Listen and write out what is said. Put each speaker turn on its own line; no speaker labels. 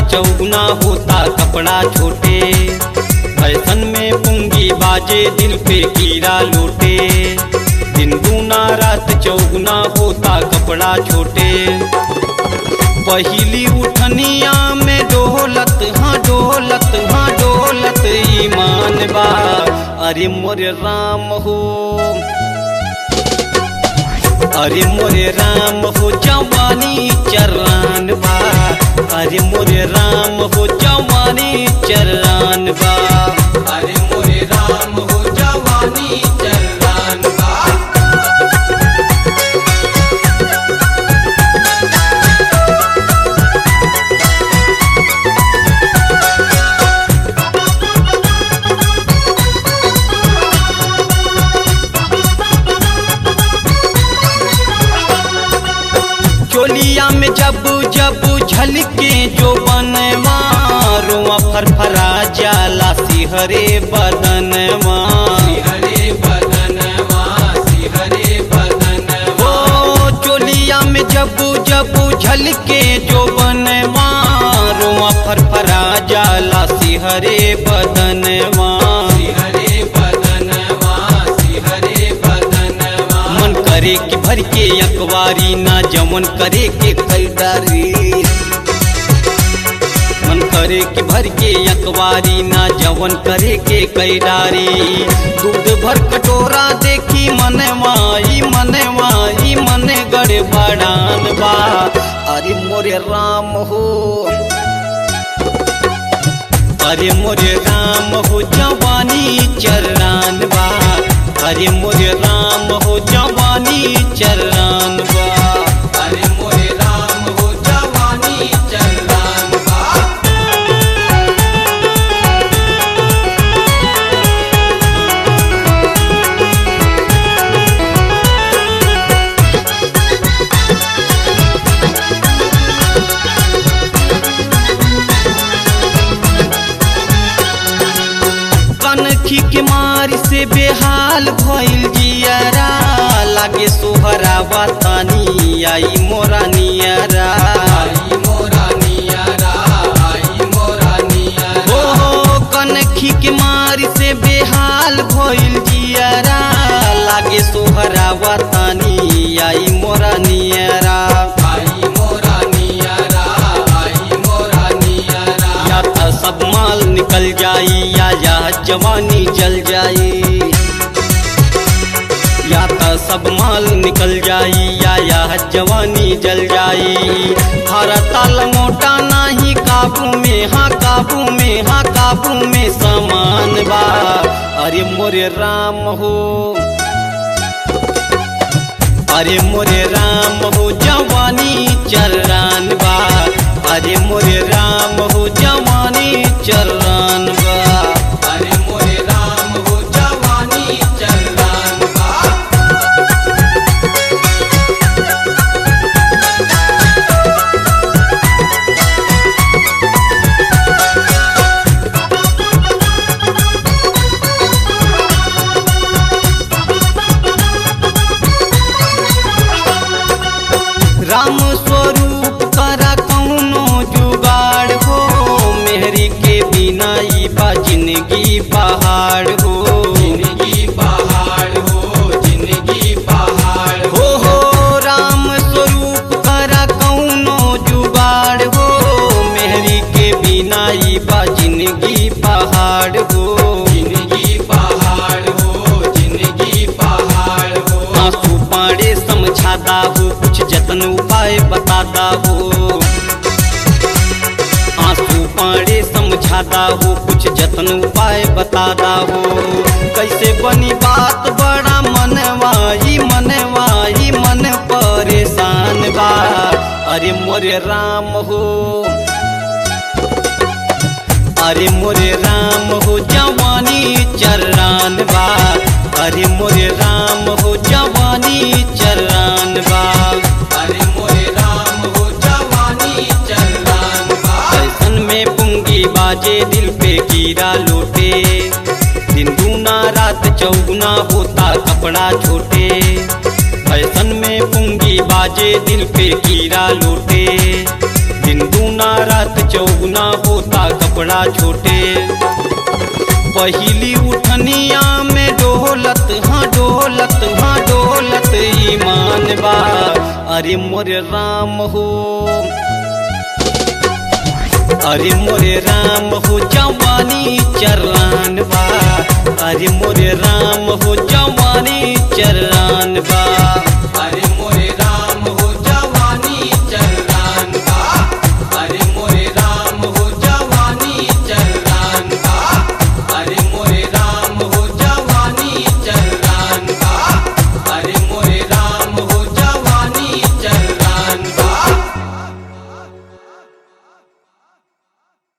चौगुना होता कपड़ा छोटे फैशन में पुंगी बाजे दिल पे कीड़ा लूटे दिन दूना रात चौगुना होता कपड़ा छोटे पहली उठनिया में डोलत हाँ डोलत हाँ डोलत ईमान बा अरे मोरे राम हो अरे मोरे राम हो जवानी चरान बा अरे मोरे राम हो जवानी चरान बा
अरे मोरे राम हो जवानी चलान बा
चोलिया में जब जब झलके जो बनवा रोआ फरफरा जाला सिहरे बदनवा
हरे बदनवा हरे बदनवा
ओ चोलिया में जब जब झलके जो बनवा रोआ फरफरा जाला सिहरे बदनवा
हरे बदनवा हरे बदनवा
मन करे कि भर के अखबारी ना जमन करे के खरीदारी मन करे कि भर के अखबारी ना जवन करे के कैरारी दूध भर कटोरा देखी मनवाई मनवाई मन गड़े बड़ान बा अरे मोरे राम हो अरे मोरे राम हो जवानी चरान बा अरे मोरे राम हो जवानी चरान बा
अरे मोरे राम हो जवानी चलान बा
कनखी के मार से बेहाल भइल जियरा लागे सोहरा बतानी आई मोरा नियरा
आई मोरा नियरा आई मोरा नियरा
ओ कनखी के मार से बेहाल भइल जियरा लागे सोहरा बतानी आई मोरा नियरा
आई मोरा नियरा आई मोरा नियरा
या त सब माल निकल जाई या या जवानी जल जाई या त सब माल निकल जाई या या जवानी जल जाई हर ताल मोटा नाही काबू में हाँ काबू में हाँ काबू में समान बा अरे मोरे राम हो अरे मोरे राम हो जवानी चरान बा अरे मोरे राम हो जवानी चरान बा
अरे मोरे राम हो जवानी चलान बा
राम स्वरूप करा कौनो जुगाड़ हो मेहरी के बिना ई बा जिंदगी पहाड़ हो
जिंदगी पहाड़ हो जिंदगी पहाड़
हो हो राम स्वरूप करा कौनो जुगाड़ हो मेहरी के बिना ई बा जिंदगी पहाड़ हो
जिंदगी पहाड़ हो जिंदगी पहाड़ हो
आंसू पाड़े समझाता हो कुछ जतन उपाय बताता हो आंसू पाड़े समझाता हो कुछ जतन उपाय बताता हो कैसे बनी बात बड़ा मनवाई मनवाई मन परेशान बा अरे मोरे राम हो अरे मोरे राम हो जवानी चरान बा अरे मोरे राम हो जवानी चरान बा
अरे मोरे राम हो जवानी चलान बा
फैशन में पुंगी बाजे दिल पे कीड़ा लूटे दिन दूना रात चौगुना होता कपड़ा छोटे फैशन में पुंगी बाजे दिल पे कीड़ा लूटे दिन दूना रात चौगुना होता कपड़ा छोटे पहली उठनिया में डोलत हाँ डोलत हाँ डोलत ईमान बा अरे मोरे राम हो अरे मोरे राम हो जवानी चरान बा अरे मोरे राम हो जवानी चरान